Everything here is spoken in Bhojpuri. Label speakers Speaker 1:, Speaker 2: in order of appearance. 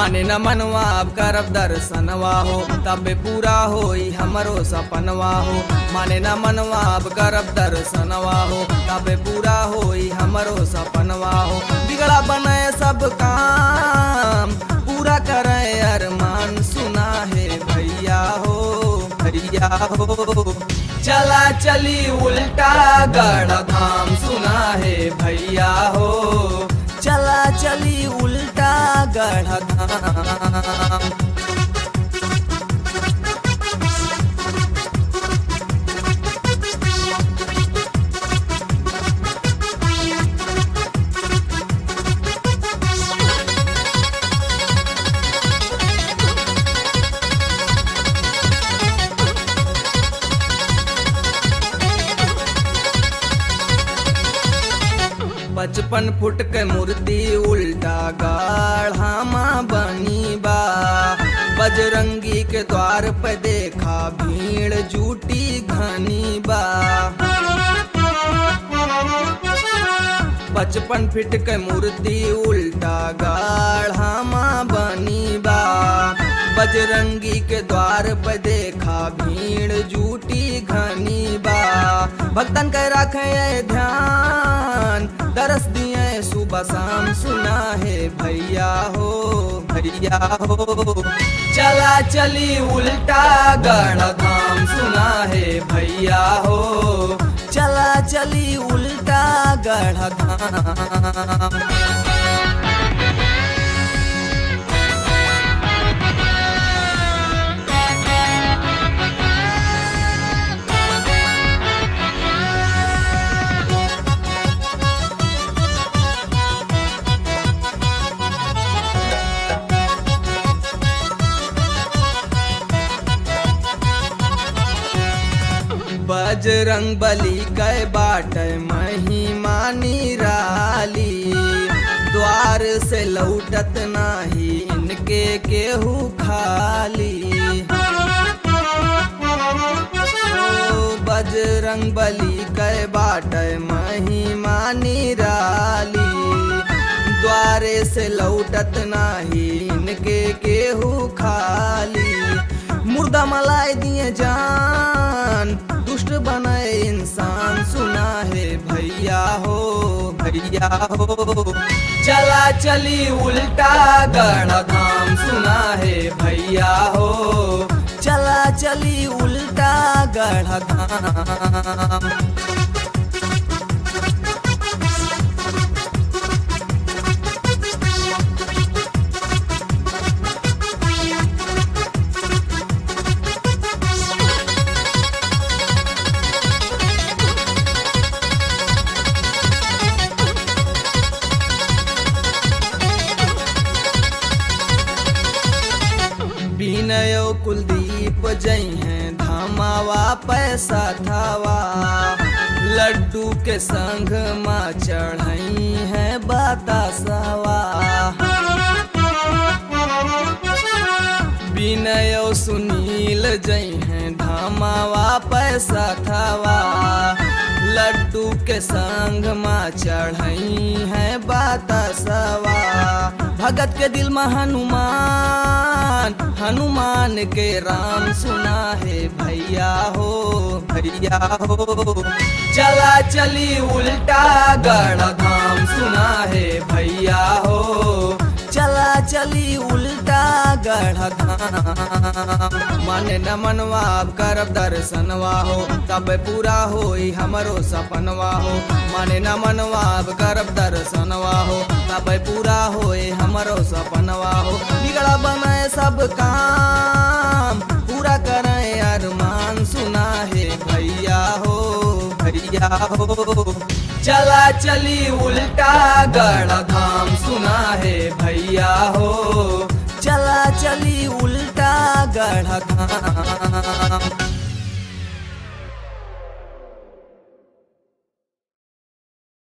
Speaker 1: माने न मनवा अब करब दर्शनवा हो तबे पूरा होई हमरो सपनवा हो माने न मनवा अब करब दर्शनवा हो तबे पूरा होई हमरो सपनवा हो बिगड़ा बने सब काम पूरा करे अरमान सुना है भैया हो भैया हो चला चली उल्टा गढ़ धाम सुना है भैया हो चला चली उल्टा गढ़ धाम पचपन फुट के मूर्ति उल्टा गाढ़ामा बनी बा बजरंगी के द्वार पे देखा भीड़ जूटी घनी बा पचपन फीट के मूर्ति उल्टा गाढ़ामा बनी बा बजरंगी के द्वार पे देखा भीड़ जूटी घनी बा भक्तन के रखे ध्यान दरस दिए सुबह शाम सुना है भैया हो भैया हो चला चली उल्टा गढ़ धाम सुना है भैया हो चला चली उल्टा गढ़ धाम बजरंग बली गए बाट महिमा निराली द्वार से लौटत नाही इनके केहू खाली ओ बजरंग बली गए बाट महिमा निराली द्वारे से लौटत नाही इनके केहू खाली मुर्दा मलाई दिए जान दुष्ट बनाए इंसान सुना है भैया हो भैया हो चला चली उल्टा गढ़ धाम सुना है भैया हो चला चली उल्टा गढ़ धाम विनय कुलदीप जई हैं धामावा पैसा थावा लड्डू के संग माँ चढ़ई है बतासवा विनय सुनील जई हैं धामावा पैसा थावा लड्डू के संग माँ चढ़ई है बतासवा भगत के दिल में हनुमान हनुमान के राम सुना है भैया हो भैया हो चला चली उल्टा गढ़ धाम सुना है भैया हो चला चली उल्टा गढ़ धाम माने न मनवा अब करब दर्शनवा हो तब पूरा होई हमरो सपनवा हो माने न मनवा अब करब दर्शनवा हो तब पूरा होई हमरो सपनवा हो बिगड़ा बनाए सब काम पूरा करे अरमान सुना है भैया हो भैया हो चला चली उल्टा गढ़ धाम सुना है भैया हो चला चली उल्टा गढ़ धाम